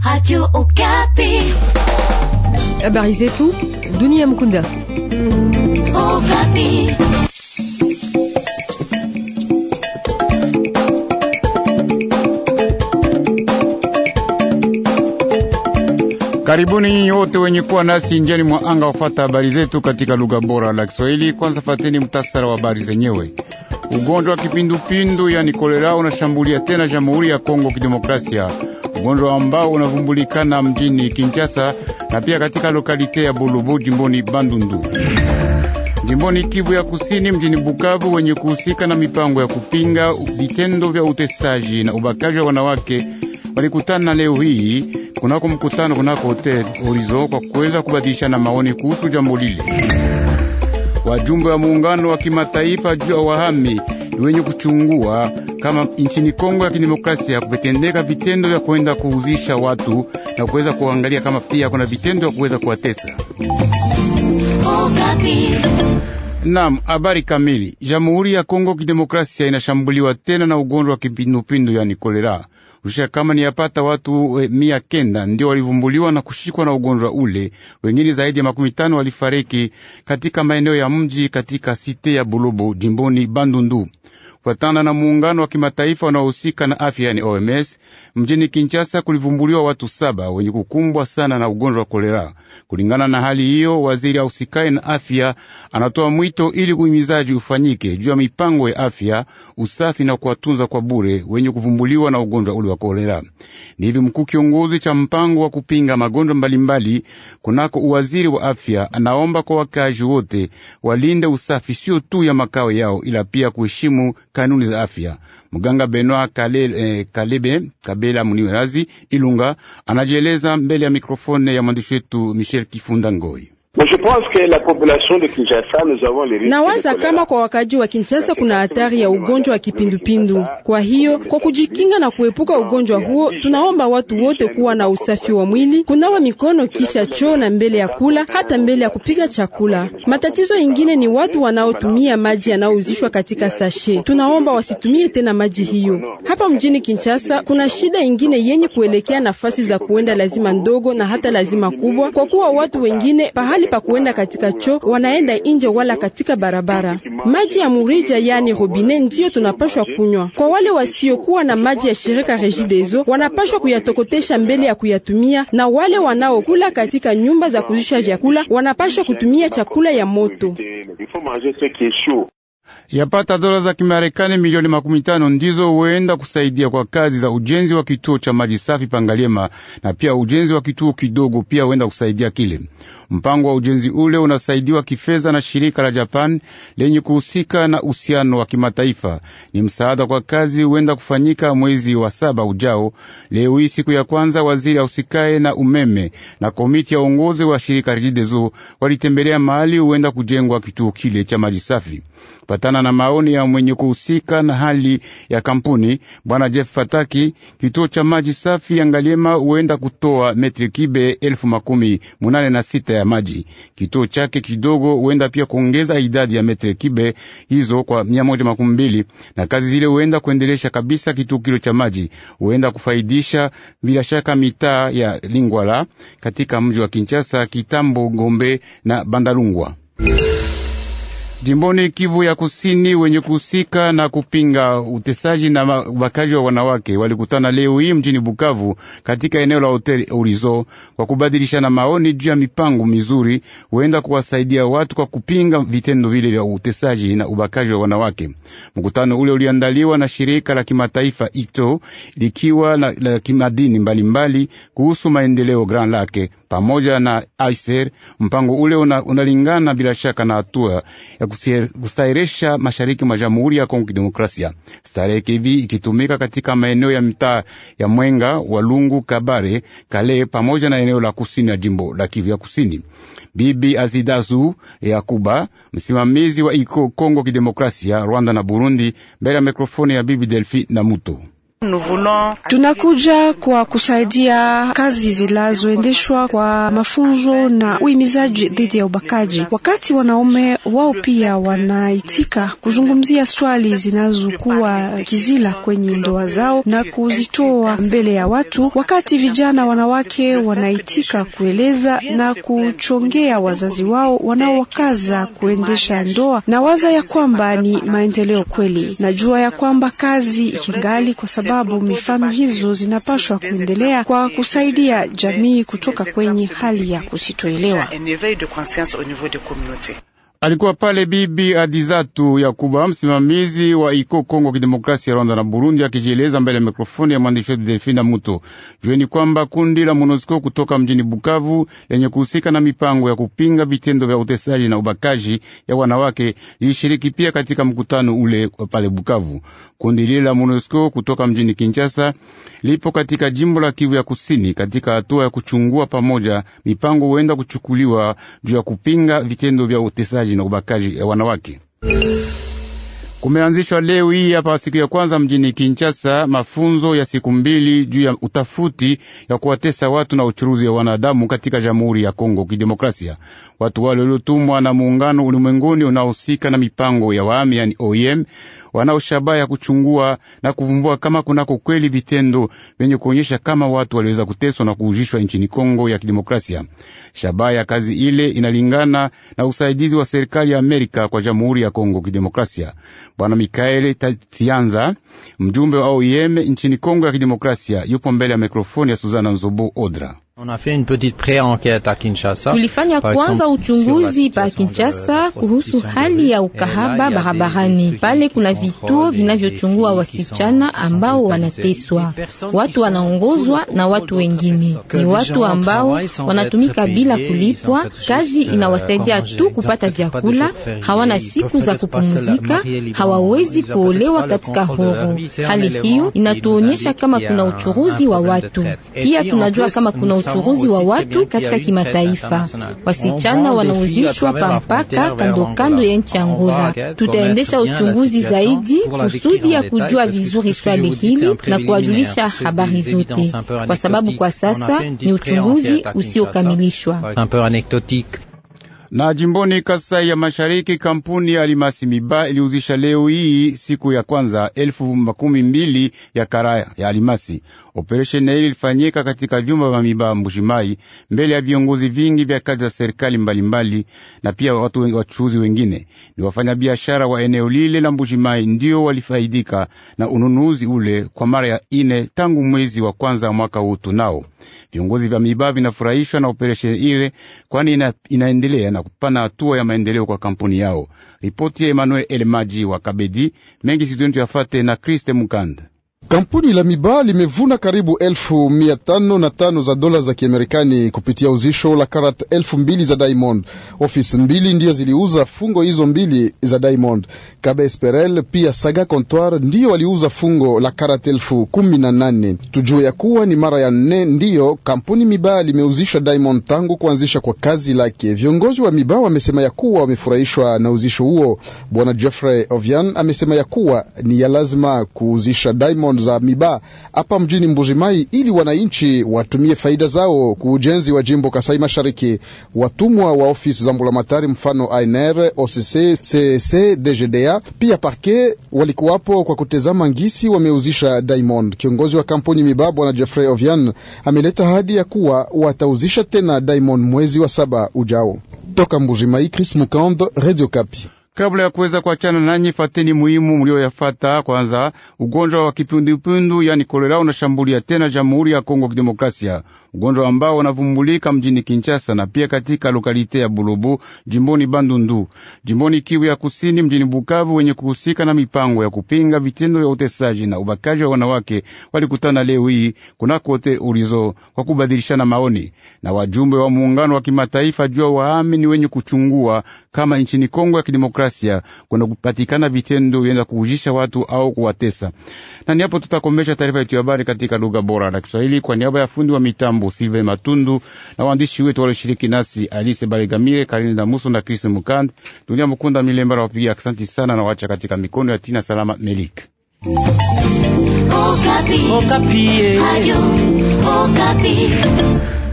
Radio Okapi. Habari zetu dunia Mkunda. Okapi. Karibuni nyinyi wote wenye kuwa nasi njiani mwa anga wafata habari zetu katika lugha bora la Kiswahili. Kwanza fateni mtasara wa habari zenyewe. Ugonjwa wa kipindupindu yani kolera unashambulia tena Jamhuri ya Kongo Kidemokrasia, ugonjwa ambao unavumbulikana mjini Kinshasa na pia katika lokalite ya Bulubu jimboni Bandundu. Jimboni Kivu ya Kusini, mjini Bukavu, wenye kuhusika na mipango ya kupinga vitendo vya utesaji na ubakaji wa wanawake walikutana leo hii kunako mkutano kunako hotel Horizon kwa kuweza kubadilishana maoni kuhusu jambo lile. Wajumbe wa muungano wa kimataifa juu ya wahami ni wenye kuchungua kama nchini Kongo ya Kidemokrasia kupetendeka vitendo vya kwenda kuhuzisha watu na kuweza kuangalia kama pia kuna vitendo vya kuweza kuwatesa. Okapi. Naam, habari kamili. Jamhuri ya Kongo Kidemokrasia inashambuliwa tena na ugonjwa wa kipindupindu yani kolera. Rusha kama ni yapata watu e, mia kenda ndio walivumbuliwa na kushikwa na ugonjwa ule. Wengine zaidi ya makumi tano walifariki katika maeneo ya mji katika site ya Bulubu jimboni Bandundu. Kufatana na muungano wa kimataifa unaohusika na afya yani OMS, mjini Kinshasa kulivumbuliwa watu saba wenye kukumbwa sana na ugonjwa wa kolera. Kulingana na hali hiyo, waziri ausikae na afya anatoa mwito ili uhimizaji ufanyike juu ya mipango ya afya, usafi na kuwatunza kwa bure wenye kuvumbuliwa na ugonjwa ule wa kolera. Ni hivi mkuu kiongozi cha mpango wa kupinga magonjwa mbalimbali kunako uwaziri wa afya anaomba kwa wakazi wote walinde usafi, sio tu ya makao yao, ila pia kuheshimu kanuni za afya. Mganga Benoit Kale, eh, Kalebe Kabela Muniwerazi Ilunga anajieleza mbele ya mikrofone ya mwandishi wetu Michel Kifunda Ngoi. Nawaza kama kwa wakaji wa Kinshasa kuna hatari ya ugonjwa wa kipindupindu. Kwa hiyo kwa kujikinga na kuepuka ugonjwa huo, tunaomba watu wote kuwa na usafi wa mwili, kunawa mikono kisha choo na mbele ya kula, hata mbele ya kupiga chakula. Matatizo ingine ni watu wanaotumia maji yanayouzishwa katika sashe. Tunaomba wasitumie tena maji hiyo. Hapa mjini Kinshasa kuna shida ingine yenye kuelekea nafasi za kuenda lazima ndogo na hata lazima kubwa, kwa kuwa watu wengine pahali pa kuenda katika choo wanaenda nje wala katika barabara. Maji ya murija yani robine ndiyo tunapashwa kunywa. Kwa wale wasiokuwa na maji ya shirika Regideso wanapashwa kuyatokotesha mbele ya kuyatumia, na wale wanaokula katika nyumba za kuzisha vyakula wanapashwa kutumia chakula ya moto. Yapata dola za Kimarekani milioni makumi tano ndizo huenda kusaidia kwa kazi za ujenzi wa kituo cha maji safi Pangaliema, na pia ujenzi wa kituo kidogo pia huenda kusaidia kile. Mpango wa ujenzi ule unasaidiwa kifedha na shirika la Japan lenye kuhusika na uhusiano wa kimataifa. Ni msaada kwa kazi huenda kufanyika mwezi wa saba ujao. Leo hii siku ya kwanza, waziri ausikae na umeme na komiti ya uongozi wa shirika Regideso walitembelea mahali huenda kujengwa kituo kile cha maji safi. Patana na maoni ya mwenye kuhusika na hali ya kampuni bwana Jeff Fataki, kituo cha maji safi ya Ngaliema huenda kutoa metri kibe elfu makumi munane na sita ya maji. Kituo chake kidogo huenda pia kuongeza idadi ya metri kibe hizo kwa mia moja makumi mbili na kazi zile huenda kuendelesha kabisa kituo kilo cha maji, huenda kufaidisha bila shaka mitaa ya Lingwala katika mji wa Kinshasa, Kitambo, Ngombe na Bandalungwa. Jimboni Kivu ya Kusini, wenye kuhusika na kupinga utesaji na ubakaji wa wanawake walikutana leo hii mjini Bukavu katika eneo la hoteli Horizon kwa kubadilishana maoni juu ya mipango mizuri huenda kuwasaidia watu kwa kupinga vitendo vile vya utesaji na ubakaji wa wanawake. Mkutano ule uliandaliwa na shirika la kimataifa ITO likiwa la, la kimadini mbalimbali mbali, kuhusu maendeleo Grand Lake pamoja na ICR. Mpango ule unalingana una bila shaka na hatua ya kustahiresha mashariki mwa Jamhuri ya Kongo Kidemokrasia. Starehe hivi ikitumika katika maeneo ya mitaa ya Mwenga, Walungu, Kabare, Kale pamoja na eneo la kusini ya jimbo la Kivu ya Kusini. Bibi Azidazu Yakuba, msimamizi wa iko Kongo Kidemokrasia, Rwanda na Burundi, mbele ya mikrofoni ya Bibi Delfi na Muto. Tunakuja kwa kusaidia kazi zinazoendeshwa kwa mafunzo na uhimizaji dhidi ya ubakaji. Wakati wanaume wao pia wanaitika kuzungumzia swali zinazokuwa kizila kwenye ndoa zao na kuzitoa mbele ya watu, wakati vijana wanawake wanaitika kueleza na kuchongea wazazi wao wanaowakaza kuendesha ndoa, na waza ya kwamba ni maendeleo kweli. Najua ya kwamba kazi ikingali, kwa sababu mifano hizo zinapashwa kuendelea kwa kusaidia jamii kutoka kwenye hali ya kusitoelewa. Alikuwa pale Bibi Adizatu Yakuba, msimamizi wa iko Kongo Kidemokrasia, Rwanda na Burundi, akijieleza mbele ya mikrofoni ya mwandishi wetu Delfina Muto. Jueni kwamba kundi la MONUSCO kutoka mjini Bukavu lenye kuhusika na mipango ya kupinga vitendo vya utesaji na ubakaji ya wanawake lilishiriki pia katika mkutano ule pale Bukavu. Kundi lile la MONUSCO kutoka mjini Kinshasa lipo katika jimbo la Kivu ya Kusini katika hatua ya kuchungua pamoja mipango huenda kuchukuliwa juu ya kupinga vitendo vya utesaji na ubakaji ya wanawake. Kumeanzishwa leo hii hapa siku ya kwanza mjini Kinshasa mafunzo ya siku mbili juu ya utafuti ya kuwatesa watu na uchuruzi wa wanadamu katika Jamhuri ya Kongo Kidemokrasia. Watu wale waliotumwa na muungano ulimwenguni unaohusika na mipango ya wahami, yani OIM, wanao shabaha ya kuchungua na kuvumbua kama kunako kweli vitendo vyenye kuonyesha kama watu waliweza kuteswa na kuujishwa nchini Kongo ya Kidemokrasia. Shabaha ya kazi ile inalingana na usaidizi wa serikali ya Amerika kwa Jamhuri ya Kongo Kidemokrasia. Bwana Mikaeli Tianza, mjumbe wa OIM nchini Kongo ya Kidemokrasia, yupo mbele ya mikrofoni ya Suzana Nzobo Odra. Tulifanya kwanza uchunguzi pa Kinshasa kuhusu hali ya ukahaba barabarani. Pale kuna vituo vinavyochungua wasichana ambao wanateswa, watu wanaongozwa na watu wengine. Ni watu ambao wanatumika bila kulipwa, kazi inawasaidia tu kupata vyakula, hawana siku za kupumzika, hawawezi kuolewa katika horo. Hali hiyo inatuonyesha kama kuna uchuruzi wa watu. Pia tunajua kama kuna uchuruzi wa watu katika kimataifa. Wasichana wanauzishwa pa mpaka kando kando ya nchi Angola. Tutaendesha uchunguzi zaidi kusudi ya kujua vizuri swali hili na kuwajulisha habari zote, kwa sababu kwa sasa ni uchunguzi usiokamilishwa. Na jimboni Kasai ya Mashariki, kampuni ya Alimasi Miba iliuzisha leo hii siku ya kwanza elfu makumi mbili ya karaya ya alimasi. Operesheni hili ilifanyika katika vyumba vya Miba Mbushimai, mbele ya viongozi vingi vya kazi za serikali mbalimbali na pia watu wachuuzi wengine. Ni wafanyabiashara wa eneo lile la Mbushimai ndio walifaidika na ununuzi ule kwa mara ya ine tangu mwezi wa kwanza mwaka huu. Tunao viongozi vya Miba vinafurahishwa na operesheni ile, kwani ina, inaendelea na kupana hatua ya maendeleo kwa kampuni yao. Ripoti ya Emmanuel Elmaji wa Kabedi mengi sidontu yafate na Kriste Mukanda. Kampuni la Miba limevuna karibu elfu mia tano na tano za dola za Kiamerikani kupitia uzisho la karat elfu mbili za Diamond. Ofisi mbili ndiyo ziliuza fungo hizo mbili za Diamond. Kabe Esperel pia Saga Comptoir ndiyo waliuza fungo la karat elfu kumi na nane. Tujue ya kuwa ni mara ya nne ndiyo kampuni Miba limeuzisha Diamond tangu kuanzisha kwa kazi lake. Viongozi wa Miba wamesema ya kuwa wamefurahishwa na uzisho huo. Bwana Jeffrey Ovian amesema ya kuwa ni ya lazima kuuzisha Diamond za Miba hapa mjini Mbujimai ili wananchi watumie faida zao ku ujenzi wa jimbo Kasai Mashariki. Watumwa wa ofisi za mbulamatari mfano ANR, OCC, CC, DGDA pia parke walikuwapo kwa kutezama ngisi wameuzisha Diamond. Kiongozi wa kampuni Miba bwana Jeffrey Ovian ameleta ahadi ya kuwa watauzisha tena Diamond mwezi wa saba ujao. Toka Mbujimai, Chris Mukand, Radio Kapi. Kabla ya kuweza kuachana nanyi, fateni muhimu mlioyafata. Kwanza, ugonjwa wa kipindupindu yani kolera unashambulia tena Jamhuri ya Kongo Kidemokrasia, ugonjwa ambao unavumbulika mjini Kinshasa na pia katika lokalite ya Bulobo jimboni Bandundu, jimboni Kivu ya Kusini, mjini Bukavu. Wenye kuhusika na mipango ya kupinga vitendo vya utesaji na ubakaji wa wanawake walikutana leo hii kunako hotel Urizo kwa kubadilishana maoni na wajumbe wa muungano wa kimataifa juu ya wahami ni wenye kuchungua kama nchini Kongo ya Kidemokrasia kuna kupatikana vitendo vyenda kuujisha watu au kuwatesa. Na ni hapo tutakomesha taarifa yetu ya habari katika lugha bora la Kiswahili kwa niaba ya fundi wa mitambo Silve Matundu na waandishi wetu walioshiriki nasi Alice Balegamire, Karine Damuso na Chris Mukand. Dunia Mukunda Milembara wapiga asante sana na wacha katika mikono ya Tina Salama Melik. Oh, Okapi. Okapi. Radio Okapi.